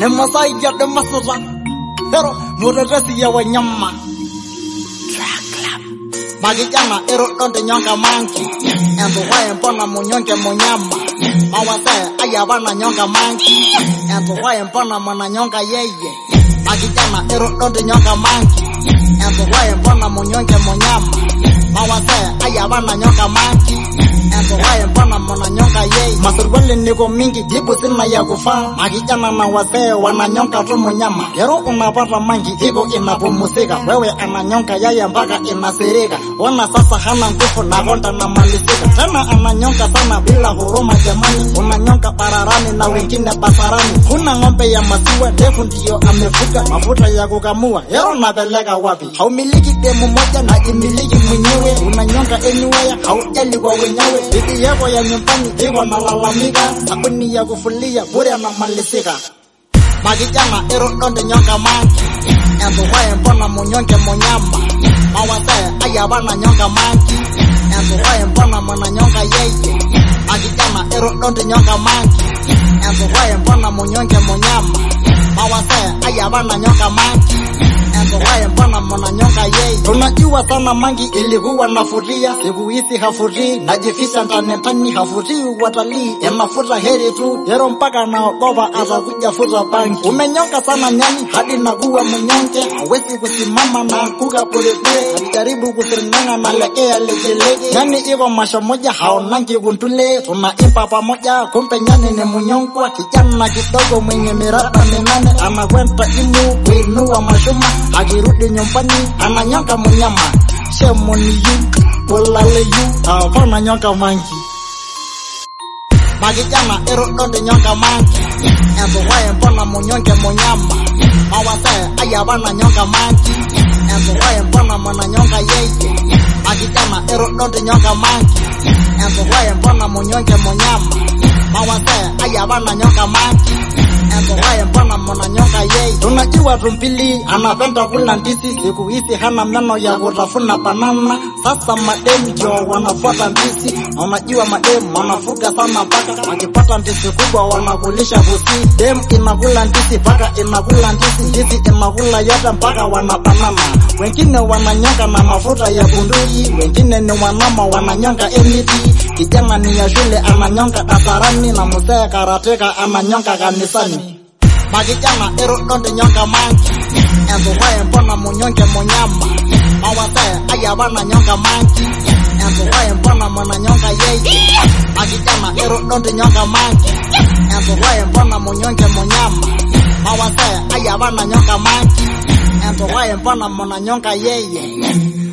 nemasaidia demasuta ero mutetesi ya wanyama makijana ero donde nyonga manki entuwaye mbona munyonge munyama mawase ayavana nyonga manki entuwaye mbona mwananyonga yeye makijana ero donde nyonga manki entuwaye mbona munyonge munyama mawase ayavana nyonga manki entuwaye mbona mwananyonga yeye masurwali niko mingi jibu sina ya kufaa makijana na wasee wananyonga tu munyama ero unapata mangi iko inapumuzika wewe ananyonga yeye mpaka inasirika ona sasa hana nguvu na konda na malizika tena ananyonga sana bila huruma jamani unanyonga bararani na wengine basarani kuna ng'ombe ya maziwa ndefu ndiyo amefuga mafuta ya kukamua ero napeleka wapi haumiliki demu moja na imiliki mwenyewe unanyonga anywhere haujali kwa wenyewe bibi yako ya nyumbani iko nalalamika sabuni ya kufulia bure anamalizika makijana ero donde nyonga manki entuwaye mbona munyonge munyama mawase ayavana nyonga manki entuwaye mbona mwananyonga yeye makijana ero donde nyonga manki entuwaye mbona munyonge munyama mawase ayavana nyonga manki entuwaye mbona mwananyonga yeye tunajua sana mangi ilikuwa nafuria siku hizi hafurii najifisha ndani ndani hafurii watalii emafuta heri tu yero mpaka naogopa atakuja futa bangi umenyonga sana nyani hadi nakuwa mnyonge hawezi kusimama na kuka polepole alijaribu kusiringanga na legea legelege nyani iko masho moja haonangi kuntule tunaimba pamoja kumbe nyani ni mnyongwa kijana kidogo mwenye miraba minane anakwenda imu kuinua mashuma akirudi nyumbani ananyonga mnyama shemoniyu ulaleyu hapana nyonga mangi makijana ero donde nyonga mangi entuwaye mbona munyonge munyama mawase ayavana nyonga mangi entuwaye mbona mwananyonga yeye makijana ero donde nyonga mangi entuwaye mbona munyonge munyama mawase ayavana nyonga mangi entuwaye mbona mwananyonga yeye tunajua tumbili anapenda kula ndizi siku hizi hana meno ya kutafuna banana sasa mademu ndio wanafuata ndizi na unajua mademu wanafuga sana mpaka wakipata ndizi kubwa wanakulisha pusi dem inakula ndizi mpaka inakula ndizi ndizi inakula yote mpaka wanabanana wengine wananyonga na mafuta ya bunduki wengine ni wanama wananyonga emiti kijana ni ya shule ananyonga dasarani na mzee karateka ananyonga kanisani makijana ero donde nyonga mangi entuwaye mbona munyonge munyama mawase ayavana nyonga mangi entuwaye mbona mwananyonga yeye makijana ero donde nyonga mangi entuwaye mbona munyonge munyama mawase ayavana nyonga mangi entuwaye mbona mwananyonga yeye